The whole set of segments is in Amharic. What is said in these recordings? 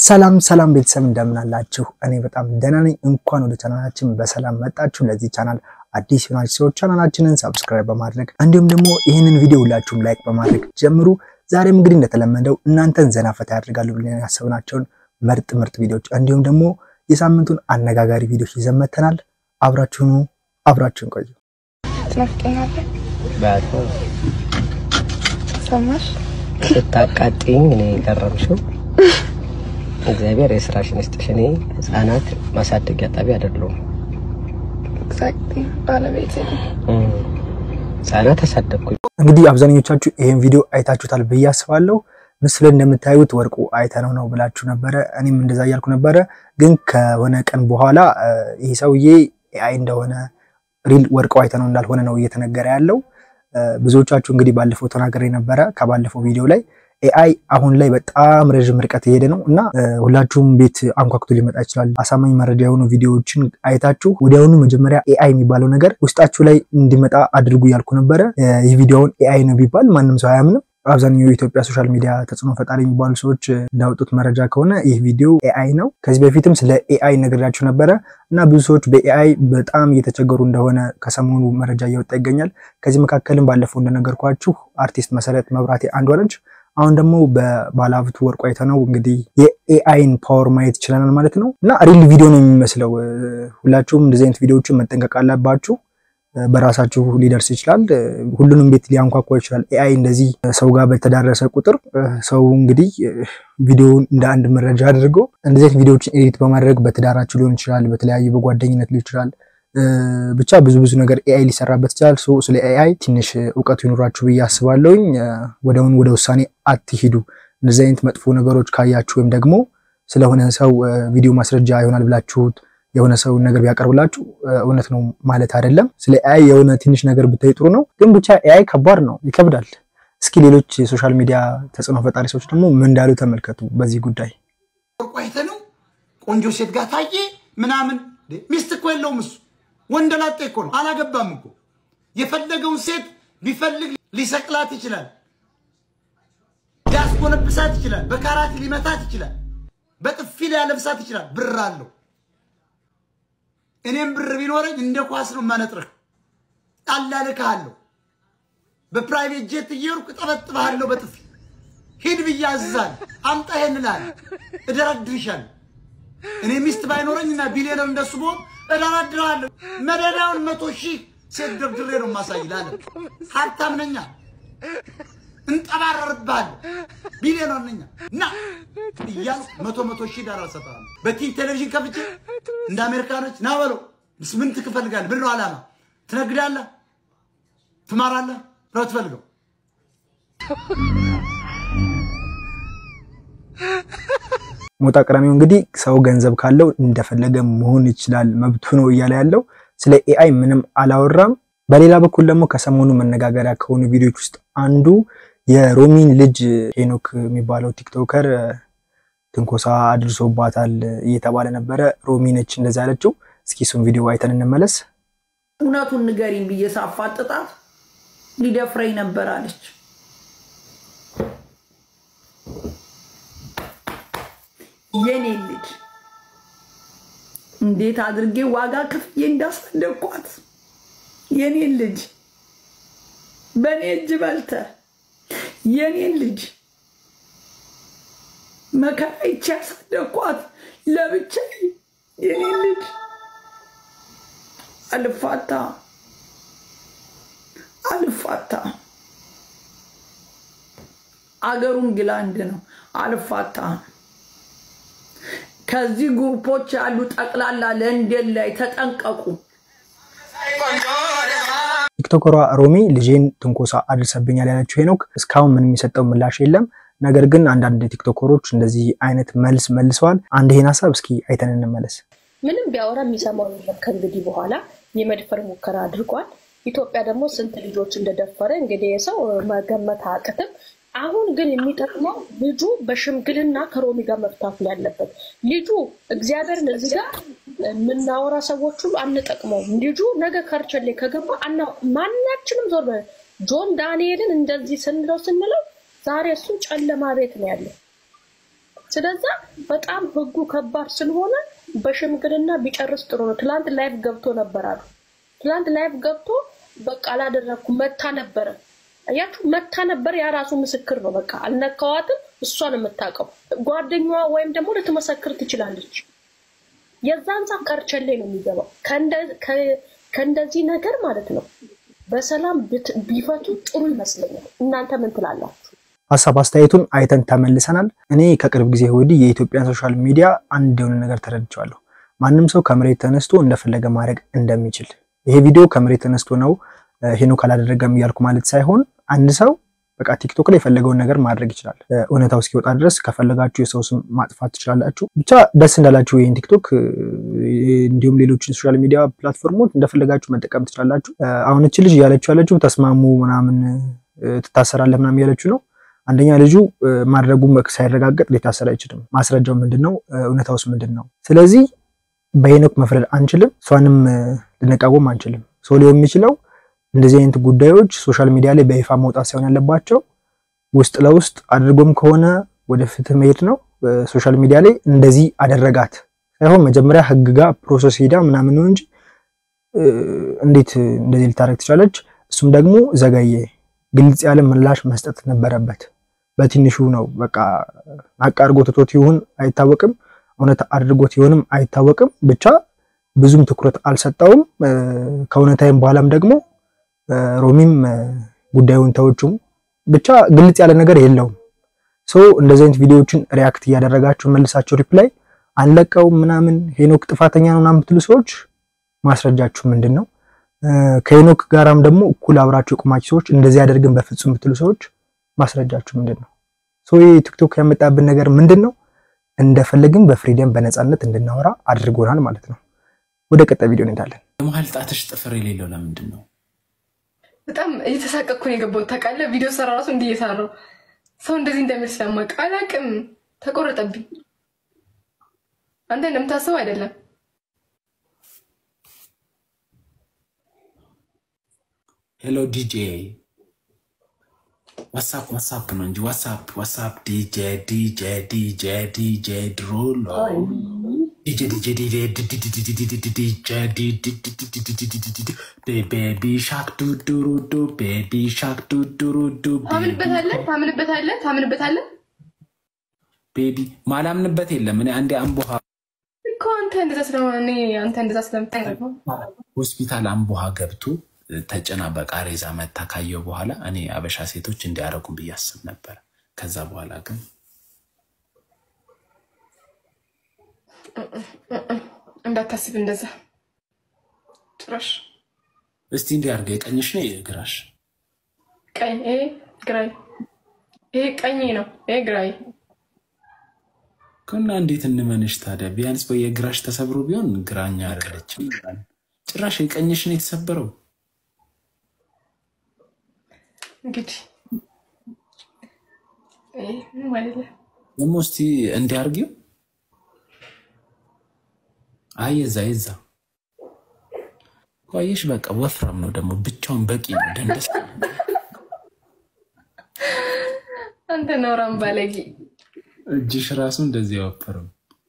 ሰላም ሰላም ቤተሰብ እንደምን አላችሁ? እኔ በጣም ደህና ነኝ። እንኳን ወደ ቻናላችን በሰላም መጣችሁ። ለዚህ ቻናል አዲስ የሆናችሁ ሰዎች ቻናላችንን ሰብስክራይብ በማድረግ እንዲሁም ደግሞ ይህንን ቪዲዮ ሁላችሁም ላይክ በማድረግ ጀምሩ። ዛሬም እንግዲህ እንደተለመደው እናንተን ዘና ፈታ ያደርጋሉ ብለን ያሰብናቸውን ምርጥ ምርጥ ቪዲዮዎች እንዲሁም ደግሞ የሳምንቱን አነጋጋሪ ቪዲዮዎች ይዘን መጥተናል። አብራችሁኑ አብራችሁን ቆዩ። ትናፍቀኛለህ? በጣም ሰማሽ? ስታቃጥኝ እኔ የቀረምሽው እግዚአብሔር የስራሽን ይስጥሽ። እኔ ህጻናት ማሳደጊያ ጣቢያ አይደለሁም። ኤግዛክትሊ ባለቤቴ ነው። ህጻናት አሳደግኩኝ። እንግዲህ አብዛኞቻችሁ ይህን ቪዲዮ አይታችሁታል ብዬ አስባለሁ። ምስሉ ላይ እንደምታዩት ወርቁ አይተነው ነው ብላችሁ ነበረ። እኔም እንደዛ እያልኩ ነበረ። ግን ከሆነ ቀን በኋላ ይህ ሰውዬ ኤአይ እንደሆነ ሪል ወርቁ አይተነው እንዳልሆነ ነው እየተነገረ ያለው። ብዙዎቻችሁ እንግዲህ ባለፈው ተናግሬ ነበረ። ከባለፈው ቪዲዮ ላይ ኤአይ አሁን ላይ በጣም ረዥም ርቀት የሄደ ነው እና ሁላችሁም ቤት አንኳኩቶ ሊመጣ ይችላል። አሳማኝ መረጃ የሆኑ ቪዲዮዎችን አይታችሁ ወዲያውኑ መጀመሪያ ኤአይ የሚባለው ነገር ውስጣችሁ ላይ እንዲመጣ አድርጉ ያልኩ ነበረ። ይህ ቪዲዮውን ኤአይ ነው ቢባል ማንም ሰው አያምንም። አብዛኛው የኢትዮጵያ ሶሻል ሚዲያ ተጽዕኖ ፈጣሪ የሚባሉ ሰዎች እንዳወጡት መረጃ ከሆነ ይህ ቪዲዮ ኤአይ ነው። ከዚህ በፊትም ስለ ኤአይ ነግሬያችሁ ነበረ እና ብዙ ሰዎች በኤአይ በጣም እየተቸገሩ እንደሆነ ከሰሞኑ መረጃ እየወጣ ይገኛል። ከዚህ መካከልም ባለፈው እንደነገርኳችሁ አርቲስት መሰረት መብራቴ አንዷ ነች። አሁን ደግሞ በባለሀብቱ ወርቁ አይተነው እንግዲህ የኤአይን ፓወር ማየት ይችለናል ማለት ነው እና ሪል ቪዲዮ ነው የሚመስለው። ሁላችሁም እንደዚህ አይነት ቪዲዮዎችን መጠንቀቅ አለባችሁ። በራሳችሁ ሊደርስ ይችላል። ሁሉንም ቤት ሊያንኳኳ ይችላል። ኤአይ እንደዚህ ሰው ጋር በተዳረሰ ቁጥር ሰው እንግዲህ ቪዲዮውን እንደ አንድ መረጃ አድርጎ እንደዚህ አይነት ቪዲዮዎችን ኤዲት በማድረግ በትዳራችሁ ሊሆን ይችላል፣ በተለያዩ በጓደኝነት ሊሆን ይችላል። ብቻ ብዙ ብዙ ነገር ኤአይ ሊሰራበት ይችላል። ስለ ኤአይ ትንሽ እውቀቱ ይኖራችሁ ብዬ አስባለሁኝ። ወደውን ወደ ውሳኔ አትሂዱ። እንደዚህ አይነት መጥፎ ነገሮች ካያችሁ ወይም ደግሞ ስለሆነ ሰው ቪዲዮ ማስረጃ ይሆናል ብላችሁት የሆነ ሰው ነገር ቢያቀርብላችሁ እውነት ነው ማለት አይደለም። ስለ ኤአይ የሆነ ትንሽ ነገር ብታይ ጥሩ ነው፣ ግን ብቻ ኤአይ ከባድ ነው፣ ይከብዳል። እስኪ ሌሎች የሶሻል ሚዲያ ተጽዕኖ ፈጣሪ ሰዎች ደግሞ ምን እንዳሉ ተመልከቱ በዚህ ጉዳይ። ወርቁ አይተነው ቆንጆ ሴት ጋር ታየ ምናምን። ሚስት እኮ የለውም እሱ ወንደላጤ እኮ ነው፣ አላገባም እኮ። የፈለገውን ሴት ቢፈልግ ሊሰቅላት ይችላል፣ ሊያስጎነብሳት ይችላል፣ በካራት ሊመታት ይችላል፣ በጥፊ ሊያለብሳት ይችላል። ብር አለው። እኔም ብር ቢኖረኝ እንደ ኳስ ነው የማነጥርህ። አላልክሃለሁ። በፕራይቬት ጄት እየሄድኩ እጠበጥብሃለሁ በጥፊ ሂድ ብዬ አዝዛለሁ። አምጣ ይሄን እልሃለሁ፣ እደረድርሻለሁ። እኔ ሚስት ባይኖረኝና ቢሊዮነር እንደሱ ብሆን እደረድርሃለሁ። መደዳውን መቶ ሺህ ሴት ደርድሬ ነው የማሳይ ለዓለም። ሀብታም ነኛ፣ እንጠባረርብሃለሁ። ቢሊዮነር ነኛ እና እያልኩ መቶ መቶ ሺህ ዳር እሰጥሃለሁ። በቲቪ ቴሌቪዥን ከፍቼ እንደ አሜሪካኖች ና በለው ምን ትፈልጋለህ? ምን ነው ዓላማ? ትነግዳለህ? ትማራለህ? ነው ትፈልገው ሞጣ ቀዳሚው እንግዲህ ሰው ገንዘብ ካለው እንደፈለገ መሆን ይችላል መብቱ ነው እያለ ያለው ስለ ኤአይ ምንም አላወራም። በሌላ በኩል ደግሞ ከሰሞኑ መነጋገሪያ ከሆኑ ቪዲዮዎች ውስጥ አንዱ የሮሚን ልጅ ሄኖክ የሚባለው ቲክቶከር ትንኮሳ አድርሶባታል እየተባለ ነበረ። ሮሚ ነች እንደዛ ያለችው። እስኪ እሱን ቪዲዮ አይተን እንመለስ። እውነቱን ንገሪኝ ብዬ ሳፋጥጣት ሊደፍረኝ ነበር አለች። የኔ ልጅ እንዴት አድርጌ ዋጋ ከፍዬ እንዳሳደግኳት የኔ ልጅ በእኔ እጅ በልተ የኔ ልጅ መከራ ይቼ ያሳደግኳት ለብቻዬ የኔ ልጅ አልፋታ አልፋታ አገሩ እንግላንድ ነው። አልፋታ ከዚህ ግሩፖች ያሉ ጠቅላላ ለንደን ላይ ተጠንቀቁ። ቲክቶከሯ ሮሚ ልጄን ትንኮሳ አድርሰብኛል ያለችው ሄኖክ እስካሁን ምንም የሚሰጠው ምላሽ የለም። ነገር ግን አንዳንድ ቲክቶከሮች እንደዚህ አይነት መልስ መልሰዋል። አንድ ይሄን ሀሳብ እስኪ አይተን እንመለስ። ምንም ቢያወራ የሚሰማው የለም። ከእንግዲህ በኋላ የመድፈር ሙከራ አድርጓል። ኢትዮጵያ ደግሞ ስንት ልጆች እንደደፈረ እንግዲህ የሰው መገመት አቅትም። አሁን ግን የሚጠቅመው ልጁ በሽምግልና ከሮሚ ጋር መፍታት ነው ያለበት። ልጁ እግዚአብሔርን እዚህ ጋር የምናወራ ሰዎች ሁሉ አንጠቅመውም። ልጁ ነገ ከርቸሌ ከገባ ማናችንም ዞር ጆን ዳንኤልን እንደዚህ ስንለው ስንለው ዛሬ እሱ ጨለማ ቤት ነው ያለው። ስለዛ በጣም ህጉ ከባድ ስለሆነ በሽምግልና ቢጨርስ ጥሩ ነው። ትላንት ላይፍ ገብቶ ነበር አሉ። ትላንት ላይፍ ገብቶ በቃ አላደረግኩም መታ ነበረ አያችሁ፣ መታ ነበር። ያ ራሱ ምስክር ነው። በቃ አልነካዋትም፣ እሷን የምታውቀው ጓደኛዋ ወይም ደግሞ ልትመሰክር ትችላለች። የዛን ሰዓት ቀርቸሌ ነው የሚገባው። ከእንደ- ከ- ከእንደዚህ ነገር ማለት ነው በሰላም ብት- ቢፈቱ ጥሩ ይመስለኛል። እናንተ ምን ትላላችሁ? ሀሳብ አስተያየቱን አይተን ተመልሰናል። እኔ ከቅርብ ጊዜ ወዲህ የኢትዮጵያን ሶሻል ሚዲያ አንድ የሆነ ነገር ተረድቼዋለሁ። ማንም ሰው ከመሬት ተነስቶ እንደፈለገ ማድረግ እንደሚችል። ይሄ ቪዲዮ ከመሬት ተነስቶ ነው እ፣ ሄኖክ አላደረገም እያልኩ ማለት ሳይሆን አንድ ሰው በቃ ቲክቶክ ላይ የፈለገውን ነገር ማድረግ ይችላል። እ፣ እውነታው እስኪወጣ ድረስ ከፈለጋችሁ የሰው ስም ማጥፋት ትችላላችሁ። ብቻ ደስ እንዳላችሁ ይህን ቲክቶክ እ፣ እንዲሁም ሌሎችን ሶሻል ሚዲያ ፕላትፎርሞች እንደፈለጋችሁ መጠቀም ትችላላችሁ። እ፣ አሁን እች ልጅ እያለችው ያለችው ተስማሙ ምናምን እ፣ ትታሰራለህ ምናምን እያለችው ነው አንደኛ ልጁ እ፣ ማድረጉ ሳይረጋገጥ ሊታሰር አይችልም። ማስረጃው ምንድን ነው? እ፣ እውነታውስ ምንድን ነው? ስለዚህ በሄኖክ መፍረድ አንችልም፣ እሷንም እ፣ ልንቃወም አንችልም። ሰው ሊሆን የሚችለው እንደዚህ አይነት ጉዳዮች ሶሻል ሚዲያ ላይ በይፋ መውጣት ሳይሆን ያለባቸው ውስጥ ለውስጥ አድርጎም ከሆነ ወደ ፍትህ መሄድ ነው። እ፣ ሶሻል ሚዲያ ላይ እንደዚህ አደረጋት ሳይሆን መጀመሪያ ህግ ጋር ፕሮሰስ ሄዳ ምናምን ነው እንጂ እ፣ እንዴት እንደዚህ ልታደርግ ትቻለች? እሱም ደግሞ ዘገየ። ግልጽ ያለ ምላሽ መስጠት ነበረበት። በትንሹ ነው በቃ አቃ አድርጎ ትቶት ይሁን አይታወቅም፣ እውነት አድርጎት ይሆንም አይታወቅም። ብቻ ብዙም ትኩረት አልሰጠውም። እ፣ ከእውነታዊም በኋላም ደግሞ እ፣ ሮሚም እ፣ ጉዳዩን ተወችም። ብቻ ግልጽ ያለ ነገር የለውም። ሰው እንደዚህ አይነት ቪዲዮዎችን ሪያክት እያደረጋችሁ መልሳቸው ሪፕላይ አንለቀውም ምናምን ሄኖክ ጥፋተኛ ነው ምናምን የምትሉ ሰዎች ማስረጃችሁ ምንድን ነው? እ፣ ከሄኖክ ጋራም ደግሞ እኩል አብራችሁ የቆማችሁ ሰዎች እንደዚህ ያደርግን በፍጹም የምትሉ ሰዎች ማስረጃችሁ ምንድን ነው? ሰው ይህ ቲክቶክ ያመጣብን ነገር ምንድን ነው? እንደፈለግን በፍሪደም በነፃነት እንድናወራ አድርጎናል ማለት ነው። ወደ ቀጣይ ቪዲዮ እንሄዳለን። የመሀል ጣትሽ ጥፍር የሌለው ለምንድን ነው? በጣም እየተሳቀቅኩ ነው የገባሁት። ታውቃለህ፣ ቪዲዮ ሰራ ራሱ እንዲህ እየሰራሁ ሰው እንደዚህ እንደሚል ስለማውቅ አላውቅም። ተቆረጠብኝ። አንተ እንደምታስበው አይደለም። ሄሎ ዲጄ ዋትሳፕ ዋትሳፕ ነው እንጂ ዋትሳፕ ዋትሳፕ ዲጄ ዲጄ ዲጄ ዲጄ ድሮሎ ዲጄ ዲጄ ዲጄ ዲጄ ቤቢ ሻክ ዱዱሩዱ ቤቢ ሻክ ዱዱሩዱ ታምንበታለህ? ታምንበታለህ? ታምንበታለህ ቤቢ ማላምንበት የለም። እኔ አንዴ አምቦሃ እኮ አንተ እንደዛ ስለሆነ እኔ አንተ እንደዛ ስለምታደርግ ነው። ሆስፒታል አምቦሃ ገብቶ ተጭና በቃሬዛ መታ ካየው በኋላ እኔ አበሻ ሴቶች እንዲያረጉም ብዬ አስብ ነበር። ከዛ በኋላ ግን እንዳታስብ እንደዛ ጭራሽ እስቲ እንዲያርገ የቀኝሽ ነው የግራሽ? ቀኝ ይሄ ግራይ ይሄ ቀኝ ነው ይሄ ግራይ ከና እንዴት እንመንሽ ታዲያ? ቢያንስ በየግራሽ ተሰብሮ ቢሆን ግራኛ አይደለችም። ጭራሽ የቀኝሽ ነው የተሰበረው። እንግዲህ ይሄ ምንም አይደለም። ደግሞ እስቲ እንዲያርጊው። አይ የዛ የዛ ቆየሽ። በቃ ወፍራም ነው ደግሞ ብቻውን በቂ ነው። ደንደስ አንተ ነውራም ባለጌ እጅሽ ራሱ እንደዚህ ያወፈረው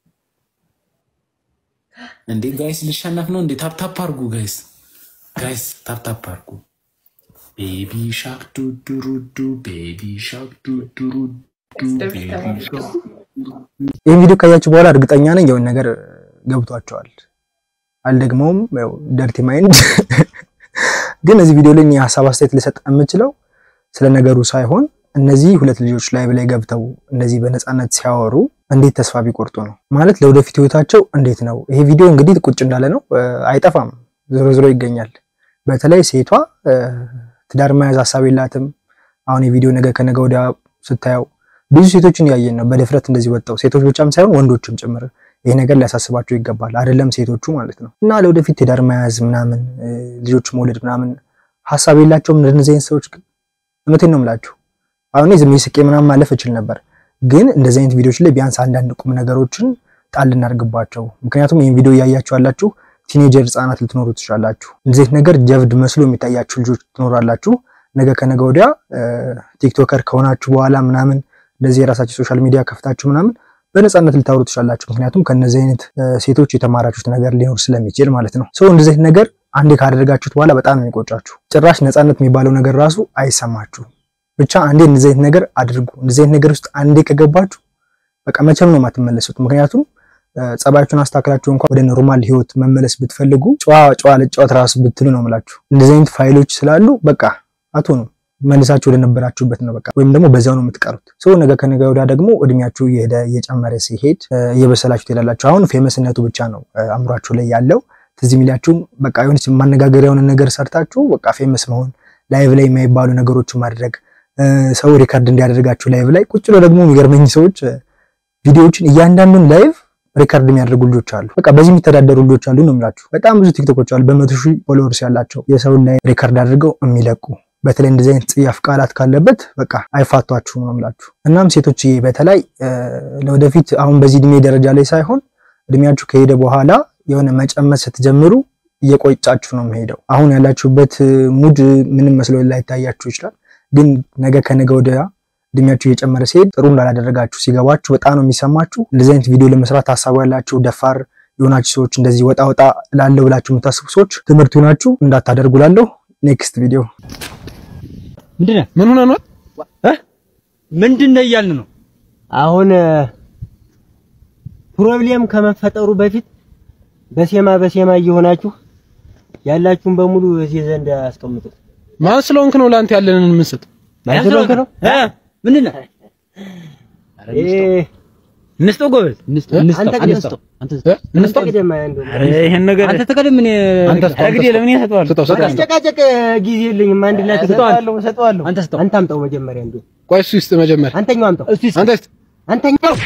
እንዴ! ጋይስ ልሸነፍ ነው እንዴ? ታፕታፕ አርጉ ጋይስ፣ ጋይስ ታፕታፕ አርጉ። ቤቢ ሻክ ዱዱሩዱ ቤቢ ሻክ ዱዱሩዱ ቤቢ ሻክ ይህን ቪዲዮ ካያችሁ በኋላ እርግጠኛ ነኝ የሆነ ነገር ገብቷቸዋል። አልደግመውም፣ ያው ደርቲ ማይንድ ግን እዚህ ቪዲዮ ላይ የሀሳብ አስተያየት ልሰጥ የምችለው ስለ ነገሩ ሳይሆን እነዚህ ሁለት ልጆች ላይ ላይ ገብተው እንደዚህ በነፃነት ሲያወሩ እንዴት ተስፋ ቢቆርጡ ነው ማለት ለወደፊት ህይወታቸው እንዴት ነው? ይሄ ቪዲዮ እንግዲህ ቁጭ እንዳለ ነው፣ አይጠፋም፣ ዞሮ ዞሮ ይገኛል። በተለይ ሴቷ ትዳር መያዝ ሀሳብ የላትም። አሁን የቪዲዮ ነገ ከነገ ወዲያ ስታየው ብዙ ሴቶችን ያየን ነው በድፍረት እንደዚህ ወጣው፣ ሴቶች ብቻም ሳይሆን ወንዶችም ጭምር ይሄ ነገር ሊያሳስባቸው ይገባል። አይደለም ሴቶቹ ማለት ነው። እና ለወደፊት ትዳር መያዝ ምናምን ልጆች መውለድ ምናምን ሀሳብ የላቸውም እንደነዚህ አይነት ሰዎች። ግን እውነቴን ነው የምላችሁ አሁን ዝም ስቄ ምናምን ማለፍ እችል ነበር፣ ግን እንደዚህ አይነት ቪዲዮዎች ላይ ቢያንስ አንዳንድ ቁም ነገሮችን ጣል እናድርግባቸው። ምክንያቱም ይህን ቪዲዮ እያያችሁ ያላችሁ ቲኔጀር ህጻናት ልትኖሩ ትችላላችሁ። እንደዚህ አይነት ነገር ጀብድ መስሎ የሚታያችሁ ልጆች ትኖራላችሁ። ነገ ከነገ ወዲያ ቲክቶከር ከሆናችሁ በኋላ ምናምን እንደዚህ የራሳችሁ ሶሻል ሚዲያ ከፍታችሁ ምናምን በነፃነት ልታወሩ ትችላላችሁ። ምክንያቱም ከነዚህ አይነት ሴቶች የተማራችሁት ነገር ሊኖር ስለሚችል ማለት ነው። ሰው እንደዚህ አይነት ነገር አንዴ ካደረጋችሁት በኋላ በጣም ነው የሚቆጫችሁ። ጭራሽ ነፃነት የሚባለው ነገር ራሱ አይሰማችሁም። ብቻ አንዴ እንደዚህ አይነት ነገር አድርጉ። እንደዚህ አይነት ነገር ውስጥ አንዴ ከገባችሁ በቃ መቼም ነው የማትመለሱት። ምክንያቱም ጸባያችሁን አስተካክላችሁ እንኳን ወደ ኖርማል ህይወት መመለስ ብትፈልጉ ጨዋ ጨዋ ልጫወት ራሱ ብትሉ ነው የምላችሁ። እንደዚህ አይነት ፋይሎች ስላሉ በቃ አትሆኑም። መልሳችሁ ወደ ነበራችሁበት ነው በቃ ወይም ደግሞ በዛው ነው የምትቀሩት። ሰው ነገ ከነገ ወዲያ ደግሞ እድሜያችሁ እየሄደ እየጨመረ ሲሄድ እየበሰላችሁ ትሄዳላችሁ። አሁን ፌመስነቱ ብቻ ነው አእምሯችሁ ላይ ያለው ትዝ የሚላችሁም በቃ የሆነች ማነጋገሪያ የሆነ ነገር ሰርታችሁ በቃ ፌመስ መሆን፣ ላይቭ ላይ የማይባሉ ነገሮችን ማድረግ፣ ሰው ሪከርድ እንዲያደርጋችሁ ላይቭ ላይ ቁጭ ብሎ ደግሞ የሚገርመኝ ሰዎች ቪዲዮዎችን እያንዳንዱን ላይቭ ሪከርድ የሚያደርጉ ልጆች አሉ። በቃ በዚህ የሚተዳደሩ ልጆች አሉ ነው የምላችሁ። በጣም ብዙ ቲክቶኮች አሉ በመቶ ሺህ ፎሎወርስ ያላቸው የሰውን ላይ ሪከርድ አድርገው የሚለቁ በተለይ እንደዚህ አይነት ጽያፍ ቃላት ካለበት በቃ አይፋቷችሁም ነው የምላችሁ። እናም ሴቶች በተለይ ለወደፊት አሁን በዚህ እድሜ ደረጃ ላይ ሳይሆን እድሜያችሁ ከሄደ በኋላ የሆነ መጨመት ስትጀምሩ እየቆጫችሁ ነው የሚሄደው። አሁን ያላችሁበት ሙድ ምንም መስሎ ላይታያችሁ ይችላል። ግን ነገ ከነገ ወዲያ እድሜያችሁ እየጨመረ ሲሄድ ጥሩ እንዳላደረጋችሁ ሲገባችሁ በጣም ነው የሚሰማችሁ። እንደዚህ አይነት ቪዲዮ ለመስራት ሀሳቡ ያላችሁ ደፋር የሆናችሁ ሰዎች እንደዚህ ወጣ ወጣ ላለው ብላችሁ የምታስቡ ሰዎች ትምህርት ይሆናችሁ እንዳታደርጉ ላለሁ ኔክስት ቪዲዮ ምንድን ነው? ምን ሆነ ነው? ምንድን ነው እያልን ነው? አሁን ፕሮብሌም ከመፈጠሩ በፊት በሴማ በሴማ እየሆናችሁ ያላችሁን በሙሉ እዚህ ዘንድ አስቀምጡት። ማን ስለሆንክ ነው ለአንተ ያለንን የምንሰጥ? ማን ስለሆንክ ነው? ምንድን ነው? እንስጠው ጎበዝ፣ አንተ ግን ስጠው። እንስጠው። ቅደም አንዱ ይሄን ነገር አንተ ተቀደም። ምን ረግዴ ለምን ያሰጠዋል? ስጠው ስጠው። አስጨቃጨቅ ጊዜ የለኝም። አንድ ላይ ሰጠዋለሁ፣ ሰጠዋለሁ። አንተ ስጠው። አንተ አምጣው መጀመሪያ እንዱ ቆይ እሱ ይስጥ መጀመሪያ። አንተኛው አምጣው። እስቲ አንተ ይስጥ። አንተኛው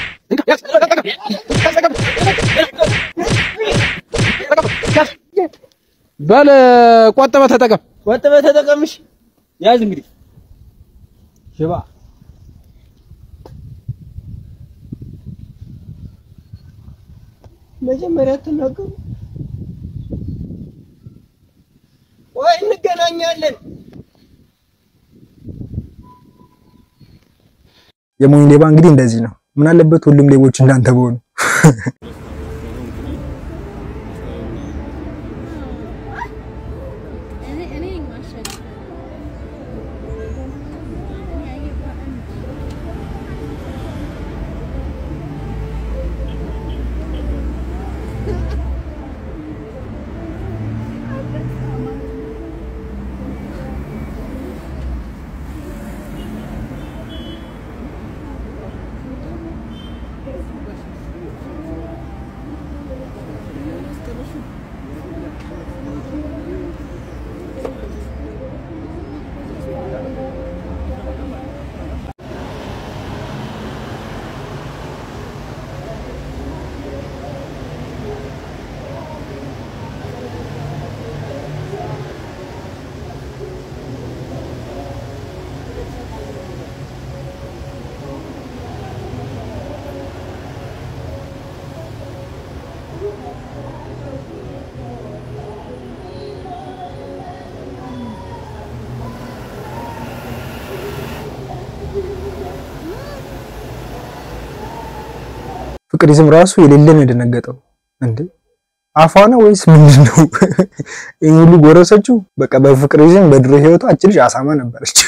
በል ቆጥበህ ተጠቀም። ቆጥበህ ተጠቀምሽ። ያዝ እንግዲህ ሽባ መጀመሪያ ትናገሩ ወይ እንገናኛለን። የሞኝ ሌባ እንግዲህ እንደዚህ ነው። ምን አለበት ሁሉም ሌቦች እንዳንተ በሆኑ። ፍቅሪዝም ራሱ የሌለ ነው የደነገጠው። እንዴ አፏ ነው ወይስ ምንድን ነው? ይህ ሁሉ ጎረሰችው። በቃ በፍቅሪዝም በድሮ ህይወቷ አች ልጅ አሳማ ነበረች።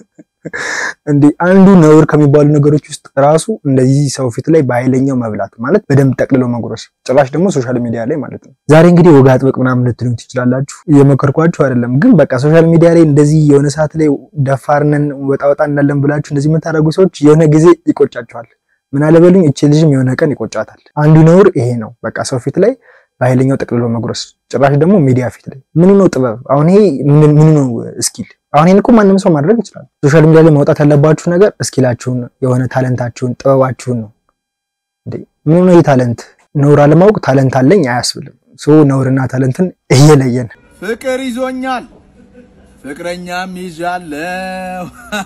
እንዴ አንዱ ነውር ከሚባሉ ነገሮች ውስጥ ራሱ እንደዚህ ሰው ፊት ላይ በኃይለኛው መብላት ማለት በደንብ ጠቅልሎ መጉረስ፣ ጭራሽ ደግሞ ሶሻል ሚዲያ ላይ ማለት ነው። ዛሬ እንግዲህ ወግ አጥብቅ ምናምን ልትሉኝ ትችላላችሁ። እየመከርኳችሁ አይደለም፣ ግን በቃ ሶሻል ሚዲያ ላይ እንደዚህ የሆነ ሰዓት ላይ ደፋርነን ወጣ ወጣ እንዳለን ብላችሁ እንደዚህ የምታደርጉ ሰዎች የሆነ ጊዜ ይቆጫችኋል። ምን አለበሉኝ፣ እቺ ልጅም የሆነ ቀን ይቆጫታል። አንዱ ነውር ይሄ ነው። በቃ ሰው ፊት ላይ በኃይለኛው ጠቅልሎ መጉረስ፣ ጭራሽ ደግሞ ሚዲያ ፊት ላይ ምኑ ነው ጥበብ? አሁን ይሄ ምኑ ነው ስኪል? አሁን ይሄን እኮ ማንም ሰው ማድረግ ይችላል። ሶሻል ሚዲያ ላይ ማውጣት ያለባችሁ ነገር እስኪላችሁን፣ የሆነ ታለንታችሁን፣ ጥበባችሁን ነው። እንዴ ምኑ ነው ይሄ ታለንት? ነውር አለማወቅ ታለንት አለኝ አያስብልም። ሶ ነውርና ታለንትን እየለየን ፍቅር ይዞኛል ፍቅረኛም ይዣለው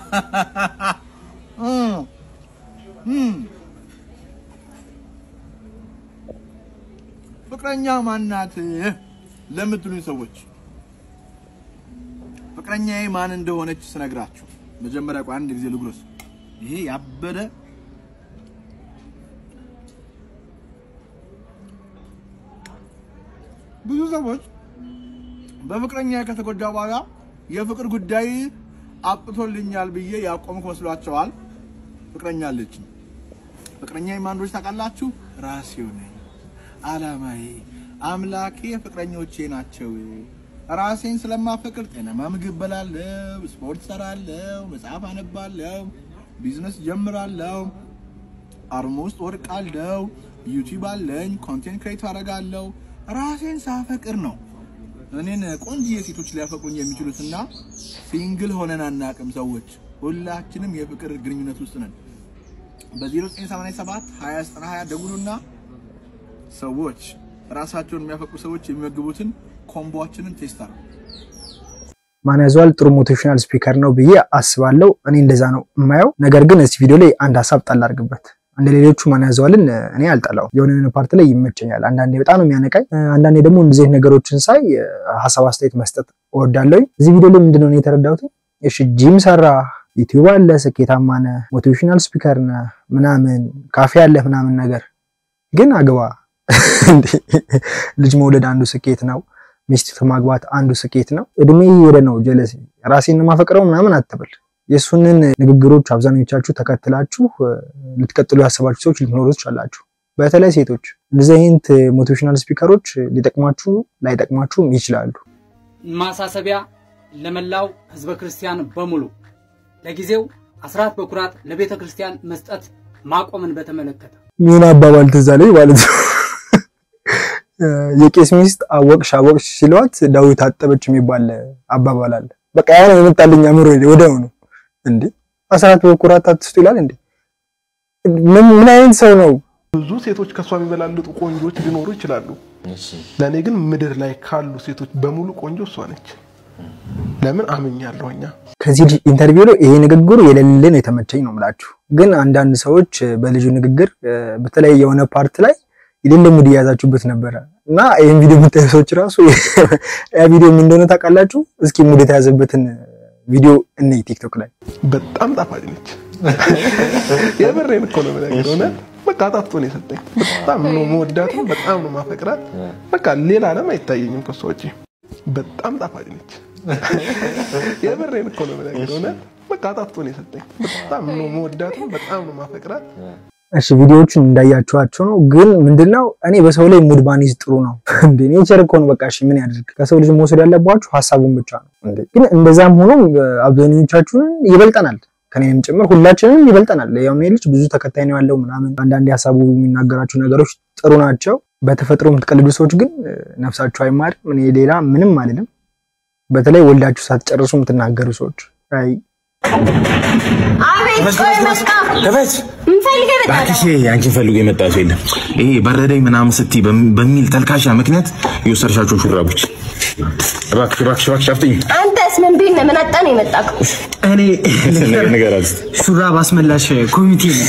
ፍቅረኛ ማናት ለምትሉኝ ሰዎች ፍቅረኛዬ ማን እንደሆነች ስነግራችሁ መጀመሪያ ቆይ አንድ ጊዜ ልጉረስ። ይሄ ያበደ ብዙ ሰዎች በፍቅረኛ ከተጎዳ በኋላ የፍቅር ጉዳይ አብቅቶልኛል ብዬ ያቆምኩ መስሏቸዋል። ፍቅረኛ አለችኝ። ፍቅረኛ ማንዶች ታውቃላችሁ? ራሴው ነኝ። አላማዬ አምላኬ ፍቅረኞቼ ናቸው። ራሴን ስለማፈቅር ጤናማ ምግብ በላለሁ፣ ስፖርት ሰራለሁ፣ መጽሐፍ አነባለሁ፣ ቢዝነስ ጀምራለሁ፣ አርሞ ውስጥ ወድቃለሁ፣ ዩቲዩብ አለኝ፣ ኮንቴንት ክሬት አደርጋለሁ። ራሴን ሳፈቅር ነው እኔን ቆንጆዬ ሴቶች ሊያፈቅሩኝ የሚችሉትና ሲንግል ሆነን አናቅም። ሰዎች ሁላችንም የፍቅር ግንኙነት ውስጥ ነን። በ0987 2090 ደውሉና ሰዎች ራሳቸውን የሚያፈቅሩ ሰዎች የሚመግቡትን ኮምቦችንን ቴስት አድርጉ። ማን ያዘዋል ጥሩ ሞቲቬሽናል ስፒከር ነው ብዬ አስባለሁ። እኔ እንደዛ ነው የማየው። ነገር ግን እዚህ ቪዲዮ ላይ አንድ ሀሳብ ጣል አድርግበት። እንደ ሌሎቹ ማን ያዘዋልን እኔ አልጠላው። የሆነ የሆነ ፓርት ላይ ይመቸኛል። አንዳንዴ በጣም ነው የሚያነቃኝ። አንዳንዴ ደግሞ እንደዚህ አይነት ነገሮችን ሳይ ሀሳብ አስተያየት መስጠት እወዳለሁኝ። እዚህ ቪዲዮ ላይ ምንድነው እኔ የተረዳሁት? እሺ ጂም ሰራ፣ ዩቲዩብ አለ፣ ስኬታማ ነህ፣ ሞቲቬሽናል ስፒከር ነህ፣ ምናምን ካፌ አለ ምናምን ነገር ግን አግባ እንዴ! ልጅ መውለድ አንዱ ስኬት ነው። ሚስት ማግባት አንዱ ስኬት ነው። እድሜ እየሄደ ነው። ጀለስ ራሴን ማፈቅረው ምናምን አትብል። የእሱንን ንግግሮች አብዛኞቻችሁ ተከትላችሁ ልትቀጥሉ ያሰባችሁ ሰዎች ልትኖሩ ትችላላችሁ። በተለይ ሴቶች እንደዚህ አይነት ሞቲቬሽናል ስፒከሮች ሊጠቅማችሁ ላይጠቅማችሁም ይችላሉ። ማሳሰቢያ ለመላው ህዝበ ክርስቲያን በሙሉ ለጊዜው አስራት በኩራት ለቤተ ክርስቲያን መስጠት ማቆምን በተመለከተ ምን አባባል ትዝ አለኝ ማለት ነው። የቄስ ሚስት አወቅሽ አወቅሽ ሲለዋት ዳዊት አጠበች የሚባል አባባል አለ። በቃ ያ ነው የመጣልኝ አእምሮ ወዲያው ነው። እንዴ አስራት በኩራት አትስጡ ይላል እንዴ? ምን ምን አይነት ሰው ነው? ብዙ ሴቶች ከሷ የሚበላልጡ ቆንጆች ሊኖሩ ይችላሉ። ለእኔ ግን ምድር ላይ ካሉ ሴቶች በሙሉ ቆንጆ እሷ ነች። ለምን አምኛለሁ እኛ ከዚህ ኢንተርቪው ላይ ይሄ ንግግሩ የሌለ ነው የተመቸኝ ነው የምላችሁ። ግን አንዳንድ ሰዎች በልጁ ንግግር በተለይ የሆነ ፓርት ላይ የሌለ ሙድ እየያዛችሁበት ነበረ እና ይህን ቪዲዮ የምታዩ ሰዎች ራሱ ያ ቪዲዮ ምን እንደሆነ ታውቃላችሁ? እስኪ ሙድ የተያዘበትን ቪዲዮ እኔ ቲክቶክ ላይ በጣም ጣፋጭ ነች። የምሬን እኮ ነው የምነግርህ። እውነት በቃ ጣፍጦ ነው የሰጠኝ። በጣም ነው መወዳት፣ በጣም ነው ማፈቅራት። በቃ ሌላ ዓለም አይታየኝም ከሷ ውጪ። በጣም ጣፋጭ ነች። የምሬን እኮ ነው የምነግርህ። እውነት በቃ ጣፍጦ ነው የሰጠኝ። በጣም ነው መወዳት፣ በጣም ነው ማፈቅራት። እሺ ቪዲዮዎቹን እንዳያችኋቸው ነው። ግን ምንድነው እኔ በሰው ላይ ሙድ ባኒዝ ጥሩ ነው እንዴ? ኔቸር እኮ ነው። በቃ እሺ ምን ያድርግ? ከሰው ልጅ መውሰድ ያለባችሁ ሀሳቡን ብቻ ነው እንዴ። ግን እንደዛም ሆኖ አብዛኞቻችሁን ይበልጠናል፣ ከኔም ጭምር ሁላችንም ይበልጠናል። ያው እኔ ልጅ ብዙ ተከታይ ነው ያለው ምናምን። አንዳንድ ሀሳቡ የሚናገራቸው ነገሮች ጥሩ ናቸው። በተፈጥሮ የምትቀልዱ ሰዎች ግን ነፍሳችሁ አይማርም። እኔ ሌላ ምንም አልልም። በተለይ ወልዳችሁ ሳትጨርሱ የምትናገሩ ሰዎች አይ እባክሽ አንቺን ፈልጎ የመጣ ሰው የለም። ይሄ በረደኝ ምናምን ስትይ በሚል ተልካሻ ምክንያት የወሰድሻቸው ሹራቦች እባክሽ እባክሽ እባክሽ አፍጥኝ። አንተስ ምን ቤት ነው? ምን አጣ ነው የመጣከው? እኔ ነገር አለ ሹራብ አስመላሽ ኮሚቴ ነው።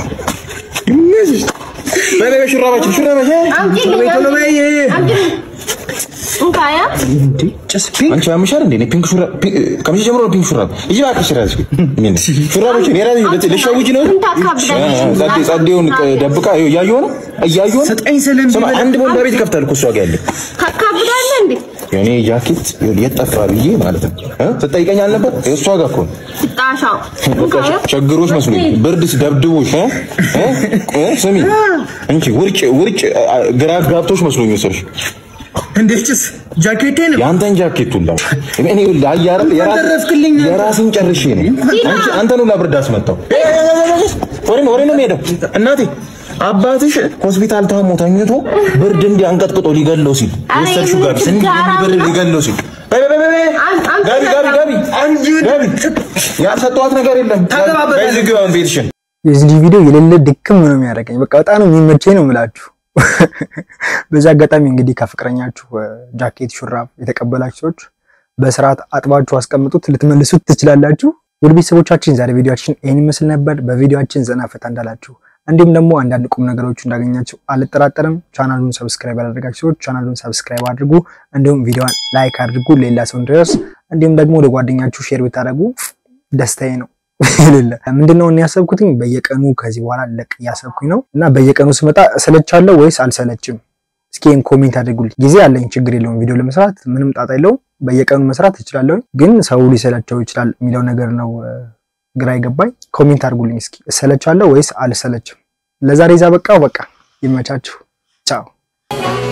በበይ ሹራባችን ሹራባች አምጪልኝ፣ አምጪልኝ። እንካያ አንቺ ያምሻል እንዴ? እኔ ፒንክ ሹራብ ከመቼ ጀምሮ ነው ፒንክ ሹራብ? እዚህ እባክሽ ራስሽ ምን ሹራቦችን የራስሽ ልትሸውጂ ነው? ጸዴ ጸዴውን ደብቃ እያየሁ ነው እያየሁ ነው። ስጠኝ ስልም ስማ አንድ ቦንዳ ቤት ይከፍታል እኮ እሷ ጋር ያለ ታካብዳለህ እንዴ? የኔ ጃኬት የት ጠፋ ብዬ ማለት ነው እ ስትጠይቀኝ አልነበር? እሷ ጋር እኮ ነው። ጣሻው እንካያ ቸግሮች መስሎኝ ብርድስ ደብድቦሽ እ እ ስሚ እንቺ ውርጭ ውርጭ ግራ ጋብቶሽ መስሎኝ ወሰድሽ። እንዴትስ ጃኬቴን የአንተን ጃኬት ሁላ እኔ ሁላ አያረል አደረፍክልኝ። የራስን ጨርሼ ነው አንቺ አንተን ሁላ ብርድ አስመጣው። ወሬ ነው ወሬ ነው የሚሄደው። እናቴ አባትሽ ሆስፒታል ታሞ ተኝቶ ብርድ እንዲህ አንቀጥቅጦ ሊገለው ሲል ወሰድሽው ጋር እንዲህ ብርድ ሊገለው ሲል በይ በይ በይ በይ ጋቢ ጋቢ ጋቢ ጋቢ ያልሰጠኋት ነገር የለም። በዚህ ግባ ቤትሽን የዚህ ልጅ ቪዲዮ የሌለ ድክም ነው የሚያደርገኝ። በቃ በጣም ነው የሚመቸኝ ነው የምላችሁ። በዚህ አጋጣሚ እንግዲህ ከፍቅረኛችሁ ጃኬት፣ ሹራብ የተቀበላችሁ ሰዎች በስርዓት አጥባችሁ አስቀምጡት፣ ልትመልሱት ትችላላችሁ። ውድ ቤተሰቦቻችን ዛሬ ቪዲዮችን ይህን ይመስል ነበር። በቪዲዮችን ዘና ፈታ እንዳላችሁ እንዲሁም ደግሞ አንዳንድ ቁም ነገሮች እንዳገኛችሁ አልጠራጠርም። ቻናሉን ሰብስክራይብ ያላደረጋችሁ ሰዎች ቻናሉን ሰብስክራይብ አድርጉ፣ እንዲሁም ቪዲዮን ላይክ አድርጉ ሌላ ሰው እንዲደርስ፣ እንዲሁም ደግሞ ወደ ጓደኛችሁ ሼር ብታደርጉ ደስታዬ ነው። የሌለ ምንድነው እኔ ያሰብኩትኝ በየቀኑ ከዚህ በኋላ ለቅ እያሰብኩኝ ነው እና በየቀኑ ስመጣ እሰለቻለሁ ወይስ አልሰለችም እስኪ ይህን ኮሜንት አድርጉልኝ። ጊዜ አለኝ፣ ችግር የለውም። ቪዲዮ ለመስራት ምንም ጣጣ የለውም። በየቀኑ መስራት እችላለሁ። ግን ሰው ሊሰለቸው ይችላል የሚለው ነገር ነው ግራ ይገባኝ። ኮሜንት አድርጉልኝ እስኪ እሰለቻለሁ ወይስ አልሰለችም? ለዛሬ ዛ በቃ በቃ ይመቻችሁ። ቻው